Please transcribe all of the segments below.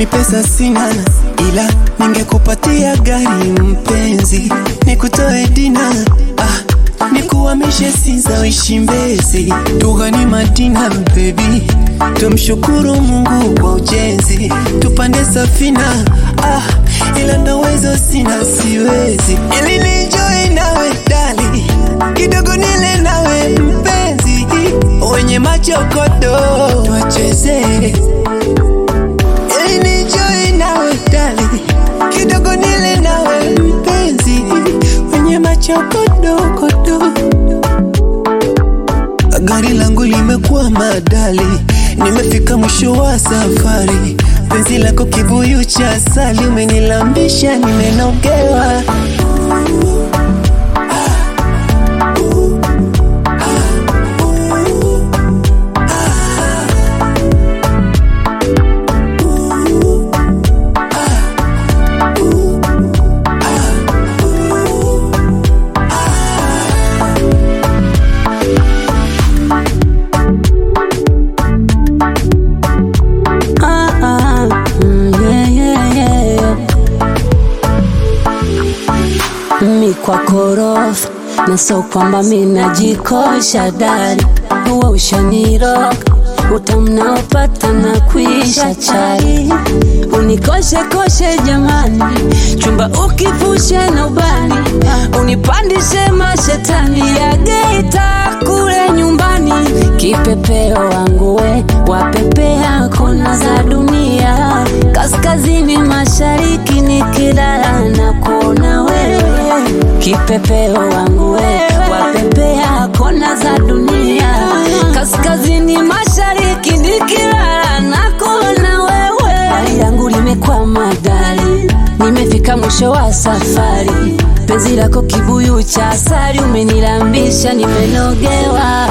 pesa sina, ila ningekupatia gari mpenzi, nikutoe dina ah, nikuhamishe Sinza uishi Mbezi, tughani Madina baby, tumshukuru Mungu kwa ujenzi, tupande safina ah, ila ndoweza sina, siwezi ili nijoy nawe dali kidogo nile nawe mpenzi, wenye machokodo twacheze ili nijoy nawe dali kidogo nile nawe mpenzi, wenye machokodokodo Gari langu limekuwa madali, nimefika mwisho wa safari. Penzi lako kibuyu cha asali, umenilambisha nimenogewa. Ah, ah, mm, yeah, yeah, yeah. Mi kwa korofa na so kwamba mi najikosha dari, huwa ushaniroga utamnaopata na kuisha chai, unikoshe koshe jamani, chumba ukivushe na ubani, unipandishe mashetani ya Geita kule nyumbani, kipepeo wangu we wapepea kona za dunia, kaskazini mashariki nikilala na kuona wewe, kipepeo wangu we wapepea kona za dunia, kaskazini mashariki nikilala na kuona wewe, hali yangu limekwama dali, nimefika mwisho wa safari, penzi lako kibuyu cha asali, umenilambisha nimenogewa.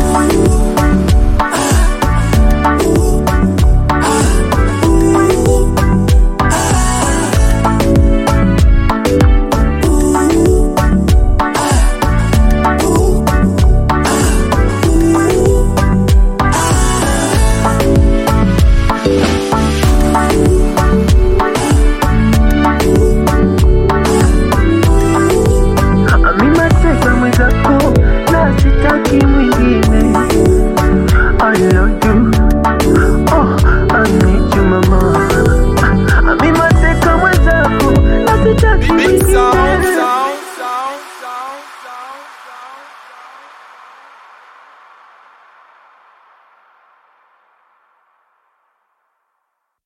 Mimi mateka mwenzako na sitaki mwingine. I love you. Oh, I need you mama. Mimi mateka mwenzako na sitaki Big sound. mwingine.